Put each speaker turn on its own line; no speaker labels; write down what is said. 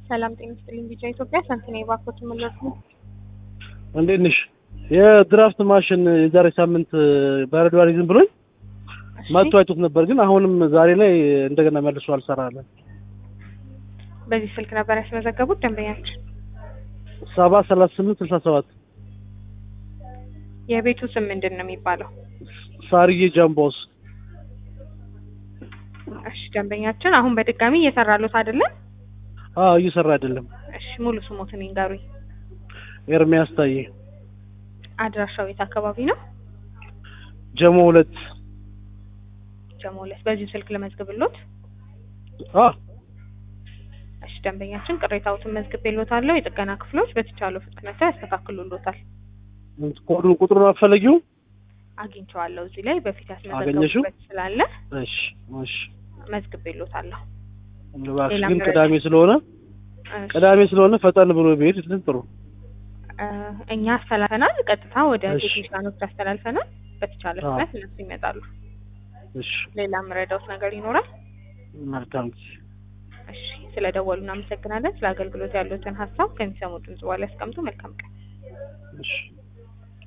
ሰላም ጤና ይስጥልኝ። ቢጫ ኢትዮጵያ ሳንቲና የባኮት መለሱ
እንዴት ነሽ? የድራፍት ማሽን የዛሬ ሳምንት በረዶ አልይዝም ብሎኝ መጥቶ አይቶት ነበር፣ ግን አሁንም ዛሬ ላይ እንደገና መልሶ አልሰራለን።
በዚህ ስልክ ነበር ያስመዘገቡት ደንበኛችን።
ሰባ ሰላሳ ስምንት ስልሳ ሰባት
የቤቱ ስም ምንድን ነው የሚባለው?
ሳርዬ ጃምቦስ።
እሺ ደንበኛችን አሁን በድጋሚ እየሰራሉት አይደለም?
አዎ እየሰራ አይደለም።
እሺ ሙሉ ስሞትን ይንገሩኝ።
ኤርሚያስ ታዬ
አድራሻው የት አካባቢ ነው?
ጀሞ ሁለት
ጀሞ ሁለት በዚህ ስልክ ለመዝግብሎት።
አ
እሺ ደንበኛችን ቅሬታዎትን መዝግቤሎታለሁ። የጥገና ክፍሎች በተቻለው ፍጥነት ያስተካክሉሎታል።
ኮዱን ቁጥሩን አፈለጊው?
አግኝቼዋለሁ እዚህ ላይ በፊት
አገኘሽው?
ያስመዘገቡበት ስላለ
እሺ እሺ።
መዝግቤሎታለሁ።
እባክሽ
ሌላ
ግን
መረጃ?
ቅዳሜ ስለሆነ
እሺ፣
ቅዳሜ ስለሆነ ፈጠን ብሎ ቢሄድ እንትን ጥሩ።
እ እኛ አስተላልፈናል። ቀጥታ ወደ
እሺ።
ቴክኒሻኖች አስተላልፈናል። በተቻለ
አዎ።
ፍጥነት እነሱ ይመጣሉ።
እሺ
ሌላ የምረዳውት ነገር ይኖራል?
መልካም
እሺ፣ ስለ ደወሉ እናመሰግናለን። ስለ አገልግሎት ያሉትን ሀሳብ ከሚሰሙ ድምጽ በኋላ ያስቀምጡ። መልካም ቀን።
እሺ